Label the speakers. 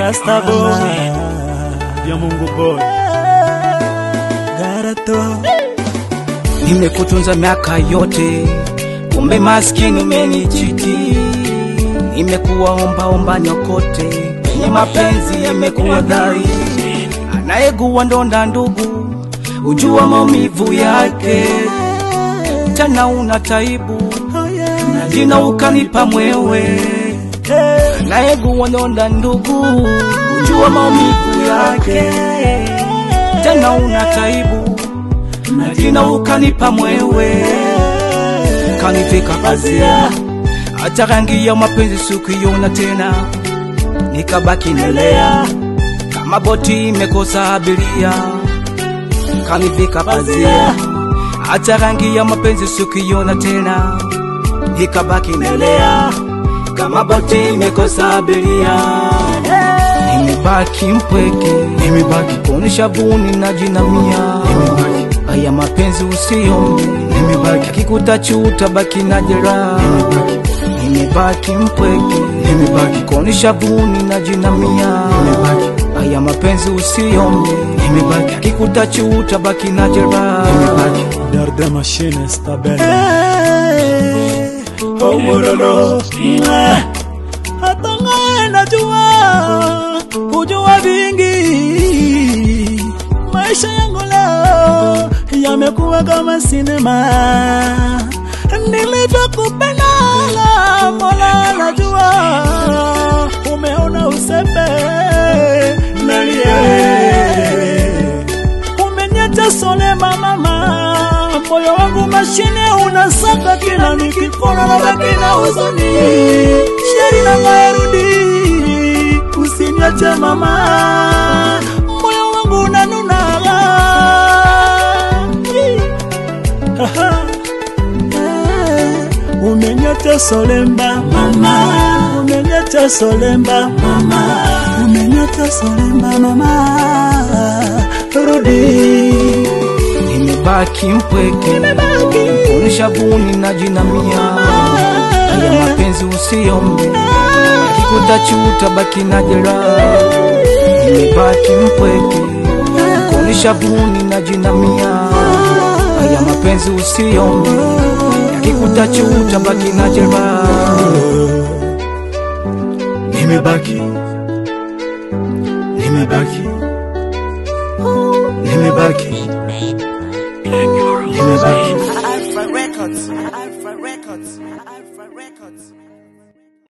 Speaker 1: Rasta boy ya Mungu boy Garato
Speaker 2: Nimekutunza miaka yote, kumbe maskini umenichiti. Nimekuwa omba omba nyokote, kwenye mapenzi yamekuwa dhari. Anayegua ndonda ndugu, ujua maumivu yake, tena una taibu na jina ukanipa mwewe. Anayegua ndonda ndugu, ujua maumivu yake, tena una taibu na jina ukanipa mwewe, ukanivika pazia, hata rangi ya mapenzi sikuiona tena, nikabaki nelea kama boti imekosa abiria, ukanivika pazia, hata rangi ya mapenzi sikuiona tena, nikabaki nelea kama boti imekosa abiria. Nimebaki mpweke, nimebaki kuonesha vuni na jinamia, nimebaki haya mapenzi usiombe, nimebaki akikuta chuta baki na jeraha, nimebaki mpweke, nimebaki kuonesha vuni na jinamia, nimebaki haya mapenzi usiombe, nimebaki akikuta chuta baki na jeraha, nimebaki
Speaker 1: Derde machine sta bella Oh morolo Hata ngaye najua Kujua vingi Maisha yangu leo Yamekuwa kama sinema Nilivyokupenda Mola najua Umeona usepe Nalie umeniacha solema mama, moyo wangu mashine unasaka kila nikikona na baki na huzuni. Sheri na ngaerudi, usiniache mama, moyo wangu unanuna. Umeniacha solemba mama, umeniacha solemba mama, umeniacha solemba mama, rudi
Speaker 2: nimebaki mpweke, kuonesha vuni na jinamia, haya mapenzi usiombe, akikuta chuta baki na jeraha, nimebaki mpweke, kuonesha vuni na jinamia, haya mapenzi usiombe, akikuta chuta baki na jeraha,
Speaker 1: nimebaki nimebaki nimebaki nimebaki
Speaker 3: Alpha Records. Alpha Records. Alpha Records.